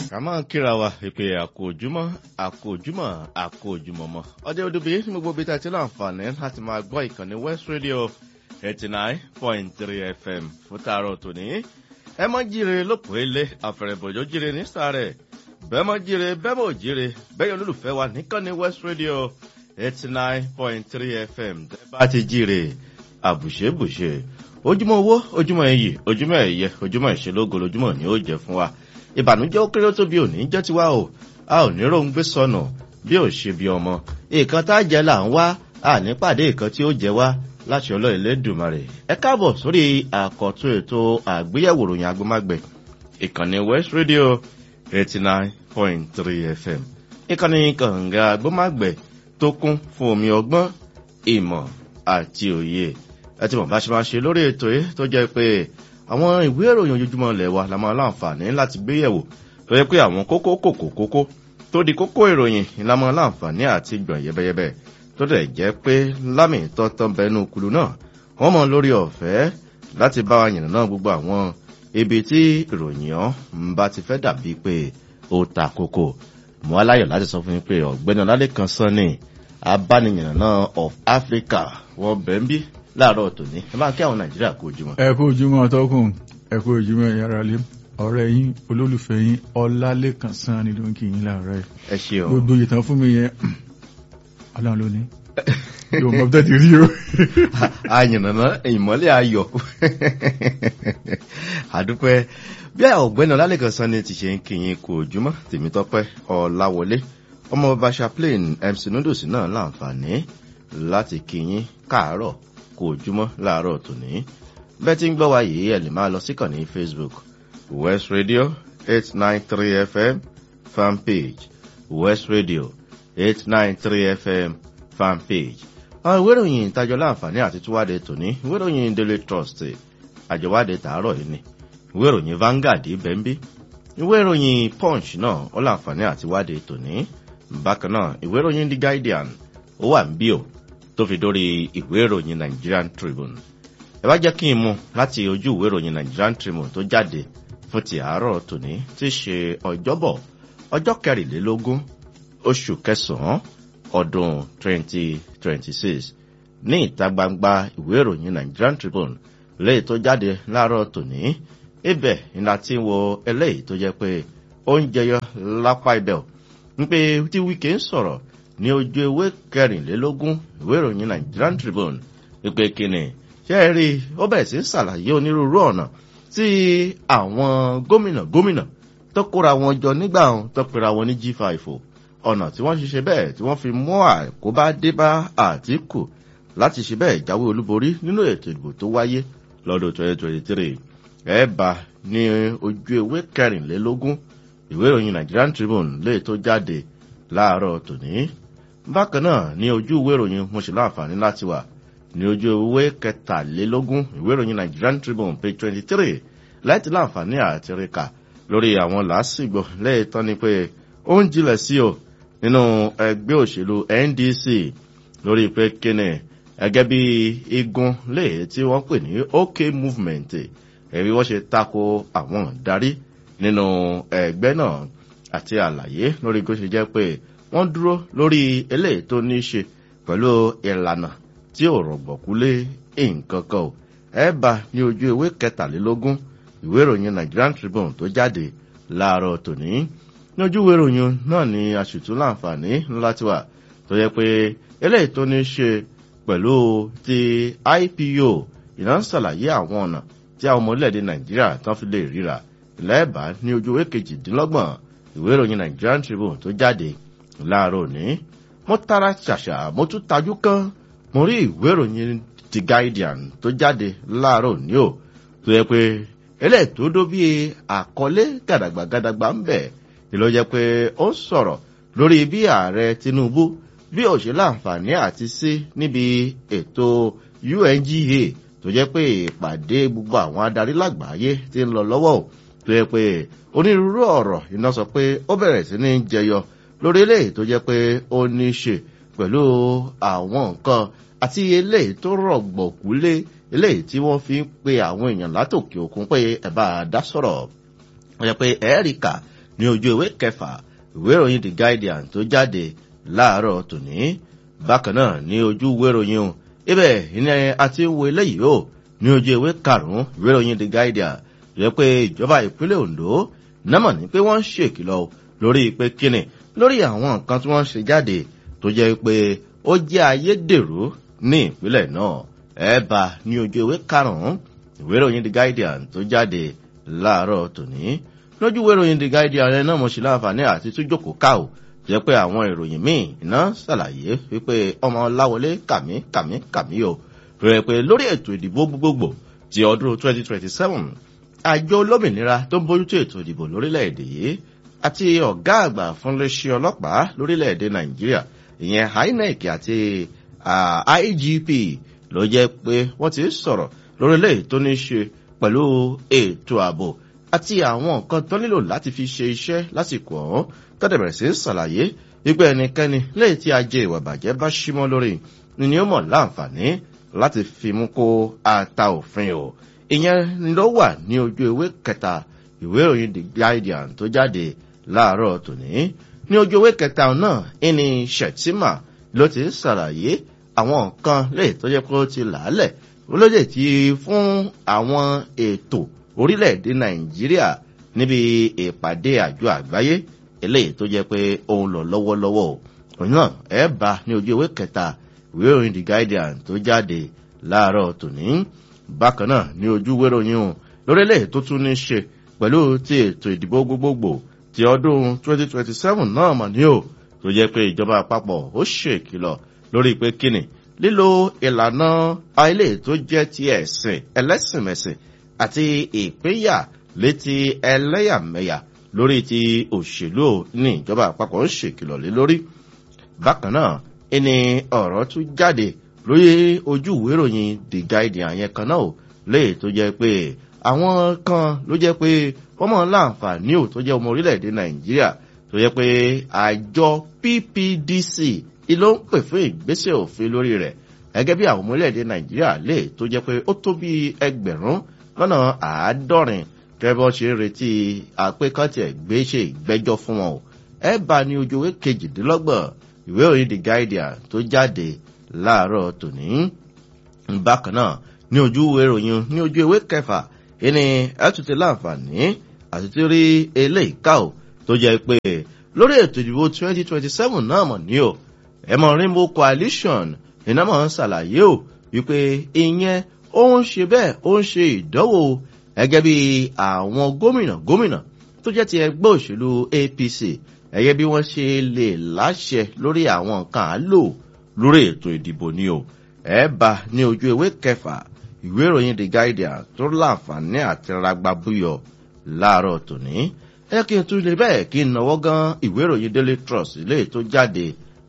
ká máa kíra wa ìpè àkójúmọ́ àkójúmọ́ àkójúmọ́mọ́ ọjọ́ òdòbí ní gbogbo ibi tí a ti láǹfààní láti máa gbọ́ ìkànnì west radio eighty nine point three fm fún tààrọ̀ tòní ẹ mọ́ jíire lópò ilé àfẹ̀rẹ̀bọ̀jọ́ jíire ní sàrẹ̀ bẹ́ẹ̀ mọ́ jíire bẹ́ẹ̀ mọ́ jíire bẹ́ẹ̀ olólùfẹ́ wa nìkànnì west radio eighty nine point three fm tẹ́ bá ti jíire àbùṣebùṣe ojúmọ́ owó ojúmọ́ iyì ojúmọ́ ẹ̀yẹ ojúmọ́ ìṣelógo lójúmọ́ ni ó jẹ́ fún wa ìbànújẹ́ ó kéré tó bí òní jẹ́ tiwa o a ò ní ròun gbé sọnù bí ò ṣe bí ọmọ nǹkan tá a jẹ là ń wá a ní pàdé nǹkan tí ó jẹ wá láti ọlọ́ ìlédùmarè ẹ káàbọ̀ sórí àkọ́tún ètò àgbéyẹ̀wò ròyìn agbọ́mágbẹ̀ ìkànnì west radio eighty nine point three fm ìkànnì kànga agbọ́mágbẹ̀ tó kún fún omi ọgbọ́n ìmọ̀ àti òye ẹ ti mọ̀ bá ṣe máa ṣe lórí ètò yìí tó jẹ́ pé àwọn ìwé ìròyìn ojoojúmọ́ ilẹ̀ wa la máa láǹfààní láti gbé yẹ̀wò tó yẹ pé àwọn kókó kòkó kókó tó di kókó ìròyìn la máa láǹfààní àti gbọ̀n yẹ́bẹ́yẹ́bẹ́ tó dẹ̀ jẹ́ pé lámì tọ́tọ́ bẹnu kulu náà wọ́n mọ lórí ọ̀fẹ́ láti bá wa yìnbọn náà gbogbo àwọn ibi tí ìròyìn ọ́ ń bá ti fẹ́ dàbí pé ó ta kókó mọ́ aláyọ̀ láti sọ fún mi pé ọ̀gbẹ́ni ọlálẹ́kan sanni abániyàn náà of africa wọ́n bẹ̀ ń bí láàárọ̀ tòní ẹ máa kí àwọn nàìjíríà kó ojúmọ́. ẹ kú ojúmọ́ tọkùn ẹ kú ojúmọ́ yàrá lé ọ̀rẹ́ yín olólùfẹ́ yín ọlálẹ́kan sàn ni ló ń kí yín láàárọ̀ ẹ̀. ẹ ṣe o. gbogbo ìtàn fún mi yẹn ọlọ́run ló ní yóò mọ bẹ́ẹ̀ ti rí o. àyànnà ìmọ́lẹ̀ ayọ̀ àdúpẹ́ bí ọ̀gbẹ́ni ọlálẹ́kan sàn ni ti ṣe ń kí yín kó ojúmọ́ tèmítọ́pẹ́ ọ̀làwọlé ọmọ bàbá chaplain mc noodles náà láǹfààní láti kí yín káàárọ̀ kó ojúmọ́ láàárọ̀ tòní bẹ́ẹ̀ tí ń gbọ́ wa yìí ẹ̀ lè máa lọ síkàn ní facebook west radio eight nine three fm fan page west radio eight nine three fm fan page àwọn ìwé ìròyìn ìtajọ láǹfààní àti túwádé tòní ìwé ìròyìn daily trust àjọwádé tààrọ̀ yìí ni ìwé ìròyìn vanguard bẹ́ńbí ìwé ìròyìn punch náà ó láǹfààní àti wádé tòní bákan náà ìwé ìròyìn the guardian ó wà ń bí o tó fi dórí ìwé ìròyìn nigerian tribune ẹ bá jẹ́ kí n mú láti ojú ìwé ìròyìn nigerian tribune tó jáde fún ti àárọ̀ tòní tí í ṣe ọjọ́bọ̀ ọjọ́ kẹrìnlélógún oṣù kẹsàn-án ọdún 2026 ní ìta gbangba ìwé ìròyìn nigerian tribune léyìí tó jáde láàárọ̀ tòní ibẹ̀ ìlà tí ń wo eléyìí tó jẹ́ pé ó ń jẹyọ lápá ibẹ̀ ń pé tí wíkẹ́ ń sọ̀rọ̀ ní ojú ewé kẹrìnlélógún ìwé ìròyìn nigerian tribune wípé kíni ṣé ẹ rí ó bẹ̀rẹ̀ sí ṣàlàyé onírúurú ọ̀nà tí àwọn gómìnà gómìnà tó kóra wọn jọ nígbà wọn tó pera wọn ní g5 o ọ̀nà tí wọ́n ṣiṣẹ́ bẹ́ẹ̀ tí wọ́n fi mú àkóbá dé bá àtìkù láti ṣe bẹ́ẹ̀ jáwé olúborí nínú ètò ìdìbò tó wáyé lọ́dún 2023 ẹ̀ bá ní ojú ewé kẹrìnlélógún ìwé ìròyìn nigerian tribune lè tó jáde láàárọ̀ tòní bákan náà ní ojú ìwé ìròyìn mo ṣe láǹfààní láti wà ní ojú ìwé kẹtàlélógún ìwé ìròyìn nigerian tribune page twenty three láti láǹfààní àti ríkà lórí àwọn làásìgbò lẹ́yìn tán ni pé ó ń jinlẹ̀ sí o nínú ẹgbẹ́ òṣèlú ndc lórí pé kíni ẹgẹ́ bí igun léè tí wọ́n pè ní ok movement ẹ̀rí wọ́n ṣe tako àwọn darí nínú ẹgbẹ́ náà àti àlàyé lórí bó ṣe jẹ́ pé wọ́n dúró lórí eléyìí tó ní í ṣe pẹ̀lú ìlànà tí ò rọ̀gbọ̀kú lé nǹkan kan o ẹ bá ní ojú ewé kẹtàlélógún ìwé ìròyìn nigerian tribune tó jáde láàárọ̀ tòní ní ojú ìwé ìròyìn náà ni aṣètò láǹfààní láti wà tó yẹ pé eléyìí tó ní í ṣe pẹ̀lú ti ipo ìná ṣàlàyé àwọn ọ̀nà tí àwọn ọmọ orílẹ̀-èdè nàìjíríà tán fi lè ríra lẹ́ẹ̀bá ní ojú ewé kejìdínlọ́gbọ̀n ìwé ìròyìn nigerian tribune tó jáde láàárọ̀ òní mo tara ṣàṣà mo tún tajú kán mo rí ìwé ìròyìn the guardian tó jáde láàárọ̀ òní o tó yẹ pé eléyìí tó dó bíi àkọlé gàdàgbà gàdàgbà ń bẹ̀ ni ló jẹ́ pé ó ń sọ̀rọ̀ lórí bí ààrẹ tinubu bí ó ṣe láǹfààní àti sí níbi ètò unga tó jẹ́ pé ìpàdé gbogbo àwọn adarí lágbàáyé ti ń lọ lọ́wọ́ o tó yẹ pé onírúurú ọ̀rọ̀ iná sọ pé ó bẹ̀rẹ̀ sí ní jẹyọ lórí eléyìí tó jẹ́ pé ó ní í ṣe pẹ̀lú àwọn nǹkan àti eléyìí tó rọ̀gbọ̀kú lé eléyìí tí wọ́n fi ń pe àwọn èèyàn látòkè òkun pé ẹ̀ bá a dá sọ̀rọ̀ wọ́n yẹ pé ẹ̀ẹ́ríkà ní ojú ewé kẹfà ìwé ìròyìn the guardian tó jáde láàárọ̀ tòní bákan náà ní ojú ìwé ìròyìn o ibẹ̀ ní àti wo eléyìí o ní ojú ewé karùn-ún ìwé ìròyìn the guardian rẹ pé ìjọba ìpínlẹ̀ ondo námọ̀ ní pé wọ́n ń ṣèkìlọ̀ lórí pé kíni lórí àwọn nǹkan tí wọ́n ṣe jáde tó jẹ́ pé ó jẹ́ ayédèrú ní ìpínlẹ̀ náà ẹ bá ní ojú ewé karùn-ún ìwé ìròyìn the guardian tó jáde láàárọ̀ tòní lójú ìwé ìròyìn the guardian rẹ náà mo ṣe láǹfààní àti tún jókòó ká o jẹ́ pé àwọn ìròyìn míì iná ṣàlàyé wípé ọmọ láwọlé kàmí kàmí kàmí o rẹ̀ pé lórí ètò ìdìbò gbogbogbò ti ọdún 2027 àjọ olómìnira tó ń bójútó ètò ìdìbò lórílẹ̀‐èdè yìí àti ọ̀gá àgbà fúnléṣẹ́ ọlọ́pàá lórílẹ̀‐èdè nàìjíríà ìyẹn inec àti igp ló jẹ́ pé wọ́n ti sọ̀rọ̀ lórílẹ̀ tó ní ṣe pẹ̀lú ètò ààbò àti àwọn nǹkan tó nílò láti fi ṣe iṣẹ́ lásìkò ọ̀hún tọ́dẹ̀ bẹ̀rẹ̀ sí ṣàlàyé wípé ẹnikẹ́ni lẹ́yìn tí ajé ìwà bàjẹ́ bá símọ́ lórí ni ó mọ̀ láǹfààní láti fi mú kó ata òfin o ìyẹn ló wà ní ojú ewé kẹta ìwé ìròyìn the guardian tó jáde láàárọ̀ tòní ní ojú ewé kẹta náà ìní shettima ló ti ṣàlàyé àwọn nǹkan lẹ́yìn tó jẹ́ pé ó ti làálẹ̀ olóde ti fún àwọn ètò orílẹ̀-èdè nàìjíríà níbi ìpàdé àjọ àgbáyé eléyìí tó jẹ́ pé òun lọ lọ́wọ́lọ́wọ́ òun náà ẹ̀ bá ní ojú ewé kẹta ìwé ìròyìn the guardian tó jáde láàárọ̀ tòní bákan náà ní ojú ìwé ìròyìn o lórílẹ̀ tó tún ní ṣe pẹ̀lú ti ètò ìdìbò gbogbogbò ti ọdún 2027 náà mọ̀ ní o tó jẹ́ pé ìjọba àpapọ̀ ó ṣèkìlọ̀ lórí pé kíni lílo ìlànà ilé tó jẹ́ ti ẹ̀sìn ẹlẹ́sìnmẹ̀sìn àti ìpínyà létí ẹlẹ́yàmẹ̀yà lórí ti òṣèlú ní ìjọba àpapọ̀ ń ṣèkìlọ̀ lé lórí. bákan náà ẹni ọ̀rọ̀ tún jáde lórí ojú ìwé ìròyìn the guardian yẹn kan náà léè tó jẹ́ pé àwọn kan ló jẹ́ pé wọ́n mọ̀ láǹfààní ò tó jẹ́ ọmọ orílẹ̀-èdè nàìjíríà tó jẹ́ pé àjọ ppdc ló ń pè fún ìgbésẹ̀ òfin lórí rẹ̀ gẹ́gẹ́ bí àwọn ọmọ orílẹ̀-èdè nàìjíríà lè tó jẹ́ pé ó tó bí ẹgbẹ̀rún lọ́nà àádọ́rin kẹ́bọ́ ṣe ń retí àpékọ́tì ẹ̀gbẹ́ṣe ìgbẹ́jọ́ fún wọn o ẹ bá ní ojú ewé kejìdínlọ́gbọ̀n ìwé òyìn the guardian tó jáde láàárọ̀ tòní bákan náà ní ojú ìwé ìròyìn ní ojú ewé kẹfà ìní ẹtùtù láǹfààní àti tí rí eléyìí ká o tó jẹ́ pé lórí ètò ìdìbò 2027 náà mọ̀ ní o ẹ̀mọ̀ rainbow coalition iná mọ̀ ń ṣàlàyé o wípé ìyẹn ó ń ṣe bẹ́ẹ̀ ó ń ṣe ìdánwò gẹ́gẹ́ bí àwọn gómìnà gómìnà tó jẹ́ ti ẹgbẹ́ òṣèlú apc gẹ́gẹ́ bí wọ́n ṣe lè láṣẹ lórí àwọn nǹkan àlò lórí ètò ìdìbò ni o ẹ bá ní ojú ewé kẹfà ìwé ìròyìn the guardian tó láǹfààní àti ragba búyọ láàárọ̀ tòní ẹ kí n tún lè bẹ́ẹ̀ kí n náwó gan ìwé ìròyìn daily trust ilé tó jáde